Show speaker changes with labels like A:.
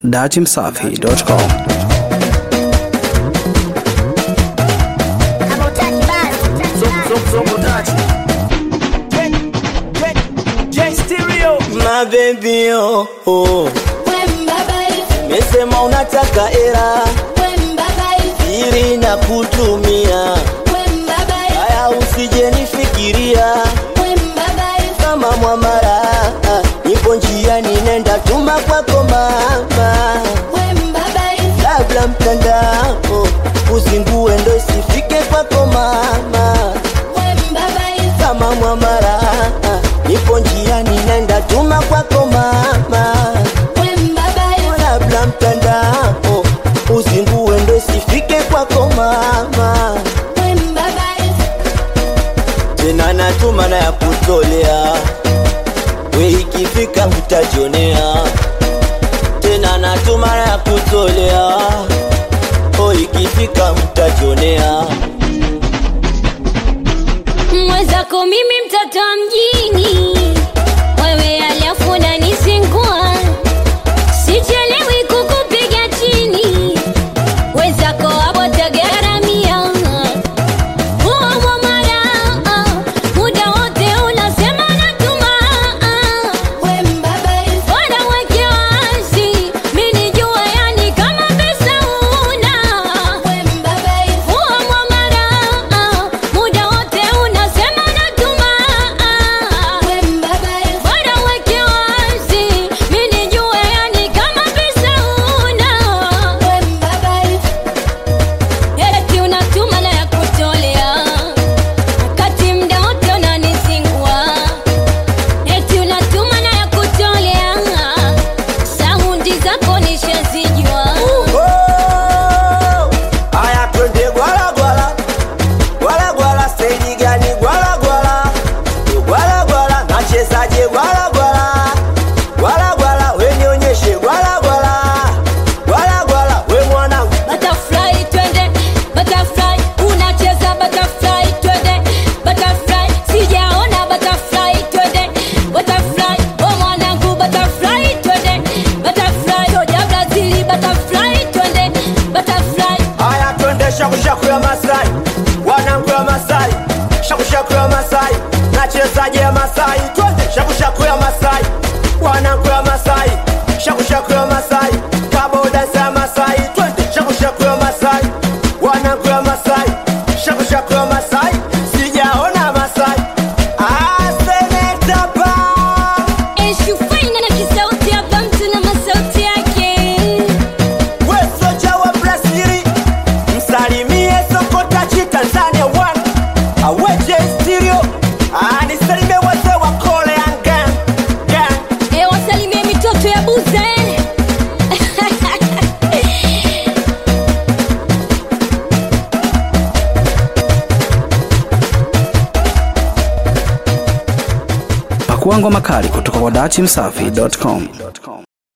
A: datimsafi.com
B: My baby oh, oh. Mesema unataka era ili na kutumia haya, usije nifikiria kama mwamara, nipo njiani nenda tuma kwako mama, labda mtandao uzingue ndo isifike kwako mama, kama mwamara, nipo njiani nenda tuma kwako mama labda mtandao uzingue ndo isifike kwako mama, tena natuma na ya kutolea we, ikifika utajionea. Tena natuma na ya kutolea o, ikifika utajionea.
C: mwenzako mimi mtoto wa mjini, wewe alafu unanisingua, sichelewi kukupiga chini, wenzako hapo tagaramia huo mwamara, muda wote unasema natuma, bora weke wazi, mi nijue yani kama pesa una huo mwamara, muda wote unasema natuma, bora weke wazi, mi nijue yani kama pesa una eti unatuma na ya kutolea wakati mda wote unanisingua, eti unatuma na ya kutolea saundi zako nishazijua.
B: Oh, aya twende gwala gwala gwala gwala, steji gani gwala gwala gwala gwala, nachezaje gwala gwala gwala gwala, we nionyeshe gwala gwala gwala gwala, we mwanangu
C: Butterfly twende, butterfly unacheza butterfly twende, butterfly sijaona butterfly twende, butterfly oh mwanangu butterfly twende, butterfly soja Brazili butterfly twende, butterfly
B: Aya twende shakushaku ya Masai, wanangu ya Masai, shakushaku ya Masai, nachezaje ya Masai, twende shakushaku ya Masai, wanangu ya Masai, shakushaku ya Masai, kaboda ya Masai, twende shakushaku ya Masai, wanangu ya Masai, shakushaku ya Masai, sijaona Masai. Ah, seneta pa
C: Eshufaina na kisauti hapa mtu na masauti yake
B: we soja wa Brazili, msalimie Sokotachi Tanzania one aweje stereo, ah, nisalimie wazee wa Kole and gang gang.
C: E, wasalimie mitoto ya buze
A: Pakua ngoma kali kutoka kwa datimsafi.com.